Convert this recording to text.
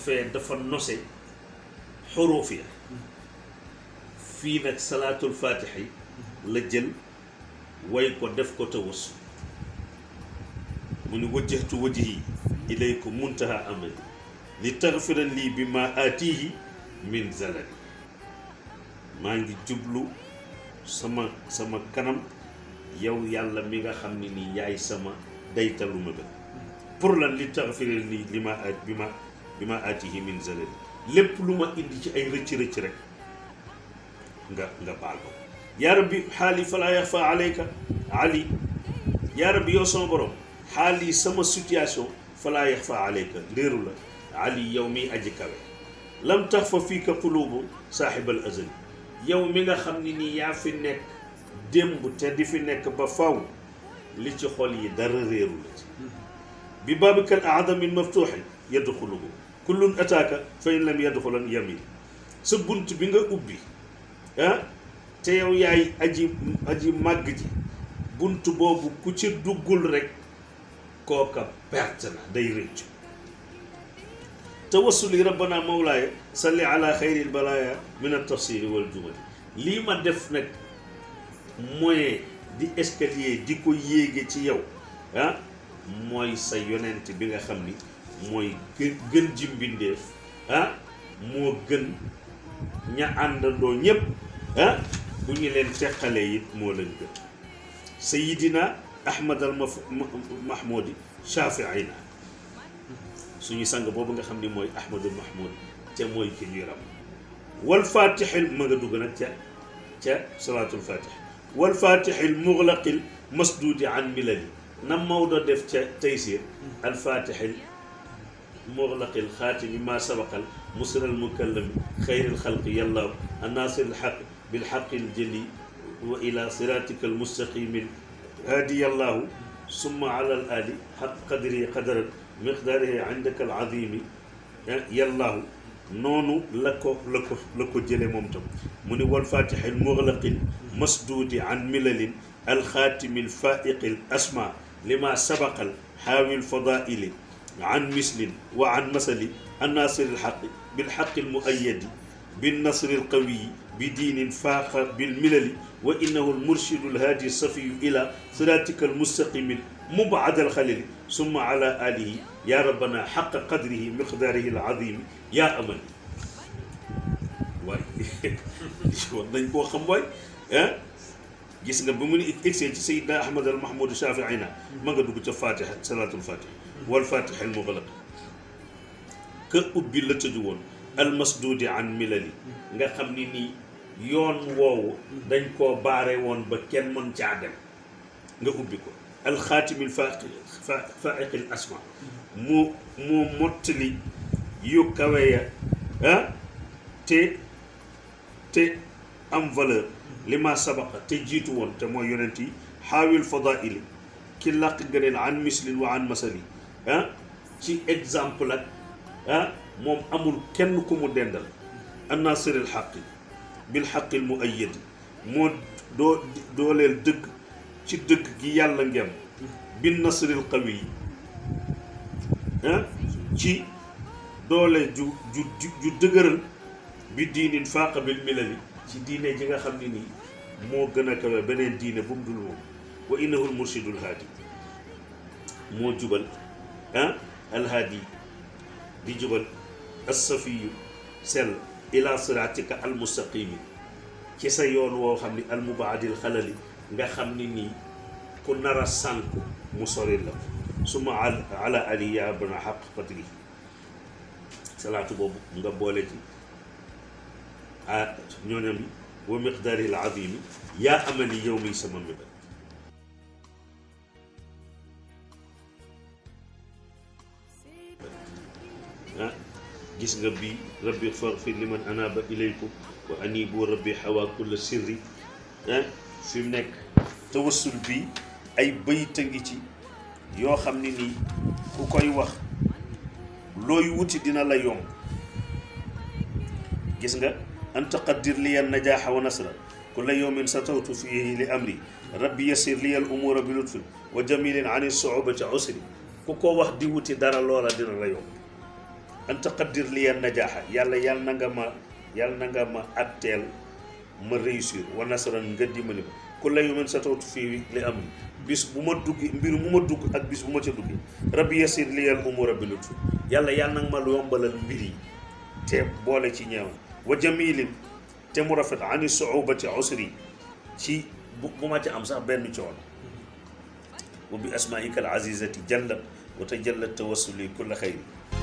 fee dafa nose xuruuf ya fii nag salaatul faatiha yi la jël way ko def ko tawassul mu ni wajjahtu wajhi ilaykum muntaha amali li taxfira lii bi ma aatihi min zalali maa ngi jublu sama sama kanam yow yàlla mi nga xam ne nii yaay sama daytalu ma ba pour lan li taxfira lii li ma aat bi ma bi ma aatihi min zalali lépp lu ma indi ci ay rëcc-rëcc rek nga nga baal ko yaa rabbi xaali falaa yaxfa alayka ali yaa rabbi yow sama borom xaali sama situation falaa yaxfa alayka léeru la ali yow miy aji kawe lam tax fa fii ka qulubu saaxibal azali yow mi nga xam ne nii yaa fi nekk démb te di fi nekk ba faw li ci xol yi dara réeru la ci bi baabikal aadamin maftuuxin yadxuluhu kullun ataaka fa in lam yadxulan yamin sa bunt bi nga ubbi ah te yow yaay aji aji màgg ji bunt boobu ku ci duggul rek kooka perte na day rëccu tawassuli rabbana mawlaaya salli ala xayri lbalaaya min altafsiri waljumali lii ma def nag moyen di escalier di ko yéege ci yow ah mooy sa yonent bi nga xam ni mooy gën gën ji mbindeef ah moo gën ña àndandoo ñépp ah bu ñu leen teqalee it moo leen gën sayidina ahmad al maf mahmoudi shafiina suñu sang boobu nga xam ni mooy ahmadul mahmoud te mooy ki ñuy ram wal fatixil ma nga dugg nag ca ca salaatul fatix wal fatixil muxlaqil masduudi an milali na Maodo def ca taysir al fatixil muxlaqil xaatimi ma sabaqal musral mukallami xayril xalqi yàlla annaasiril xaq bil xaqil jëli wa ila siratika al mustaqimi haadi yàllaahu summa ala al ali xaq qadri qadaran miqdaarihi indaka al azimi yàllaahu noonu la ko la ko la ko jële moom tam mu ni wal fatixil muxlaqil masduudi an milalin alxaatimi alfaiqi al asma lima sabaqal xaawi alfadaili an mislin wa an masali annaasir alxaqi bilxaqi almuayadi بالنصر القوي بدين فاق بالملل وإنه المرشد الهادي الصفي إلى صراطك المستقيم مبعد الخلل ثم على آله يا ربنا حق قدره مقداره العظيم يا أمل waay war nañ koo xam waay ah gis nga ba mu ni egsee ci Seydina Ahmad al Mahmoud Shafiina ma nga dugg ca Fatiha salaatul Fatiha wal Fatiha al mughlaq ka ubbi la tëju woon almasduudi an milali nga xam ni nii yoon woowu dañ koo baare woon ba kenn mën caa dem nga ubbi ko alxaatimil faiqi faiqil asma mu mu mottali yu kawe ya ah te te am valeur li ma sabaqa te jiitu woon te mooy yonent yi xaawil fadaili ki làq gëneel an mislin wa an masali ah ci exemple ak ah moom amul kenn ku mu dendal annaasiril xaqi bil xaqil mu ayyadi moo doo dooleel dëgg ci dëgg gi yàlla ngem bin nasril qawi yi ah ci doole ju ju ju dëgëral bi diinin faaqa bil milali ci diine ji nga xam ne nii moo gën a kawe beneen diine bu mu dul moom wa innahul murshidul haadi moo jubal ah alhaadi di jubal assafiyu sell ila siratika almustaqimi ci sa yoon woo xam ni almubaadil xalali nga xam ni nii ku nar a sànku mu sori la suma ala ali ya bana xaq qadri salaatu boobu nga boole ci ah ñooñam yi wa miqdaari al azimi yaa amali yow mi sama mébét ah gis nga bii rabbi faghfir liman anaba ilaykum wa anibu rabbi xawa kulla sirri ah fi mu nekk tawassul bi ay bayta ngi ci yoo xam ne nii ku koy wax looy wuti dina la yomb gis nga an taqaddir liya najaaxa wa nasra kulla yawmin satawtu fihi li amri rabbi yassir liya al umura bi lutfin wa jamilin an suubati usri ku ko wax di wuti dara loola dina la yomb an taqaddir liya najaaxa yàlla yàlla na nga ma yàlla na nga ma atteel ma réussir wa nasran nga dimbali ma ku la yumen sa tawtu fii li am bis bu ma dugg mbir mu ma dugg ak bis bu ma ca dugg rabbi yasir liyal umura bi lutf yàlla yàlla na nga ma yombalal mbir yi te boole ci ñeew wa jamilin te mu rafet ani suubati usri ci bu bu ma ca am sax benn coono wa bi asmaika al azizati jallat wa tajallat tawassuli kulla xayri